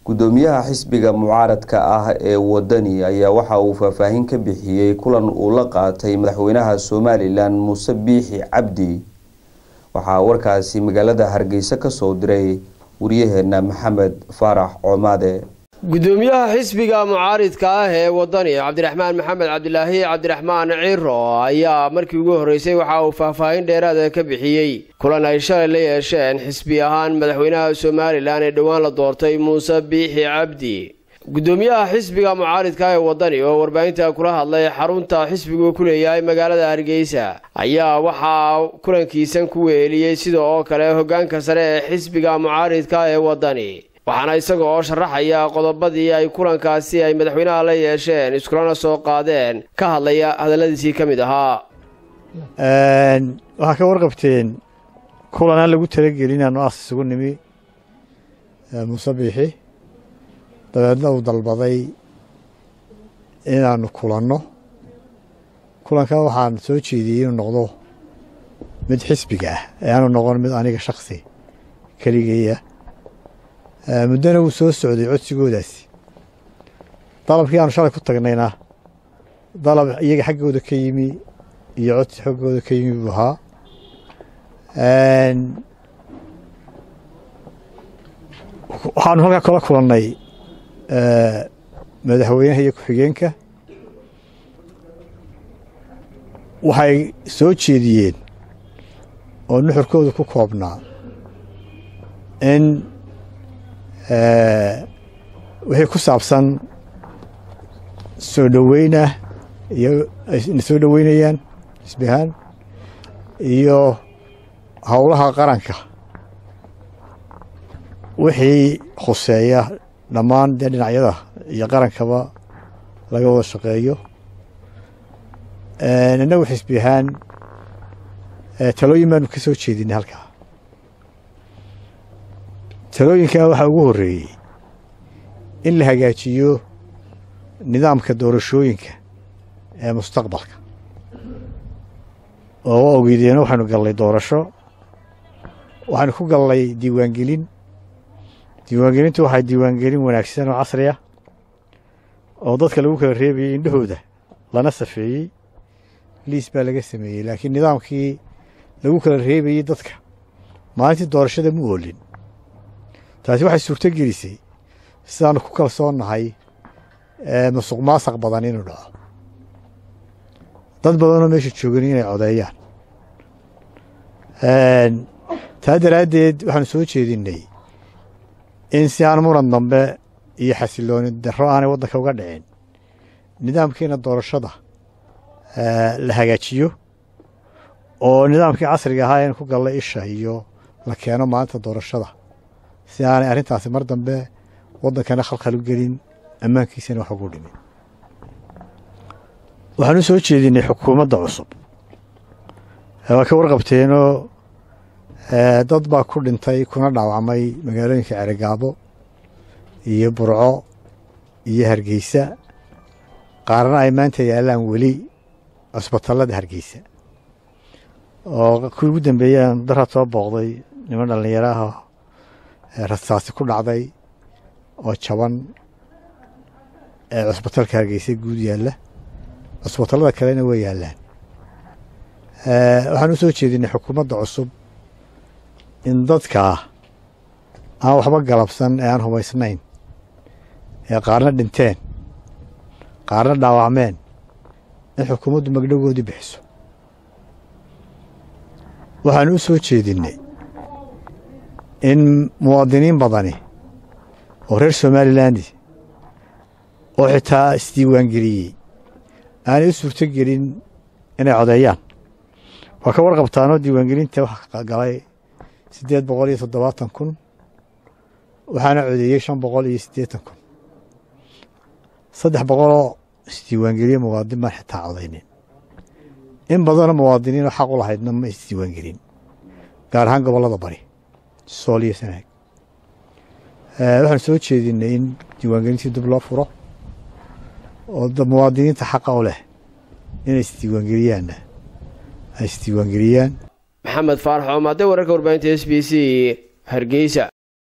gudoomiyaha xisbiga mucaaradka ah ee wadani ayaa waxa uu faahfaahin ka bixiyey kulan uu la qaatay madaxweynaha somalilan muuse biixi cabdi waxaa warkaasi magaalada hargeysa kasoo diray wariyaheena maxamed faarax coomaade gudoomiyaha xisbiga mucaaridka ah ee wadani cabdiraxmaan maxamed cabdilaahi cabdiraxmaan ciro ayaa markii ugu horreysay waxa uu faahfaahin dheeraada ka bixiyey kulan ay shalay la yeesheen xisbi ahaan madaxweynaha somalilan ee dhowaan la doortay muuse biixi cabdi gudoomiyaha xisbiga mucaaridka ee wadani oo warbaahinta kula hadlay xarunta xisbigu ku leeyahay magaalada hargeysa ayaa waxaa kulankiisan ku weeliyey sida oo kale hogaanka sare ee xisbiga mucaaridka ee wadani waxaana isaga oo sharaxaya qodobadii ay kulankaasi ay madaxweynaha la yeesheen iskulana soo qaadeen ka hadlaya hadalladiisii ka mid ahaa waxaa ka warqabteen kulan aan lagu talagelin aanu as isugu nimi muuse biixi dabeedna uu dalbaday inaanu kulanno kulankan waxaan soo jeediyey inuu noqdo mid xisbiga ah ee aanu noqon mid aniga shaksi keligeeya muddona wuu soo socday codsigoodaasi dalabkii aanu shalay ku tagnayna dalab iyaga xaggooda ka yimi iyo codsi xaggooda ka yimi buu ahaa waxaanu halkaa kala kulannay madaxweynaha iyo ku-xigeenka waxay soo jeediyeen oo nuxurkooda ku koobnaa in wixii ku saabsan soo dhoweynah iyo ayna soo dhoweynayaan xisbi ahaan iyo howlaha qaranka wixii khuseeya dhammaan dee dhinacyada iyo qarankaba laga wada shaqeeyo innagu xisbi ahaan talooyin baanu ka soo jeedinay halkaa talooyinkaa waxaa ugu horreeyey in la hagaajiyo nidaamka doorashooyinka ee mustaqbalka oo ogeydeen waxaynu gallay doorasho waxaynu ku gallay diiwaangelin diiwaangelintu waxay diiwaangelin wanaagsan oo casri ah oo dadka lagu kala reebayey indhahooda lana safeeyey liis baa laga sameeyey laakiin nidaamkii lagu kala reebayey dadka maalintii doorashada mu oolin taasi waxay suurto gelisay sidaanu ku kalsoonnahay musuq maasaq badan inuu dhaco dad badanoo meesha joogan inay codeeyaan taa daraaddeed waxaanu soo jeedinnay in si aan muran dambe iyo xasilooni darro aanay waddanka uga dhicin nidaamkiina doorashada la hagaajiyo oo nidaamkii casriga ahaa in ku galla isha iyo la keeno maalinta doorashada si aanay arrintaasi mar dambe waddankana khalkhal u gelin ammaankiisana wax ugu dhimin waxaan u soo jeedinay xukuumadda cusub waa ka warqabteenoo dad baa ku dhintay kuna dhaawacmay magaalooyinka ceregaabo iyo burco iyo hargeysa qaarna ay maanta yaallaan weli cusbatallada hargeysa oo kuwii ugu dambeeyey aan daraad soo booqday niman dhallinyaro ah rasaasi ku dhacday oo jaban ee cusbatalka hargeysa guud yaalla cusbatallada kalena way yaallaan waxaan u soo jeedinay xukuumadda cusub in dadkaa aan waxba galabsan ee aan hubaysnayn ee qaarna dhinteen qaarna dhaawacmeen in xukuumaddu magdhogoodii bixiso waxaan u soo jeedinnay in muwaadiniin badani oo reer somaliland oo xitaa isdiiwaangeliyey aanay u suurto gelin inay codeeyaan waa ka warqabtaanoo diiwaangelinta waxa galay siddeed boqol iyo toddobaatan kun waxaana codeeyey shan boqol iyo siddeetan kun saddex boqoloo isdiiwaangeliye muwaadin baan xitaa codaynin in badanoo muwaadiniinoo xaq u lahaydna ma isdiiwaangelin gaar ahaan gobollada bari sool iyo sanaag waxaan soo jeedinay in diiwaangelintii dib loo furo oo muwaadiniinta xaqa u leh inay isdiiwaangeliyaanna ay isdiiwaangeliyaan maxamed faarax oomaade wararka warbaahinta s b c hargeysa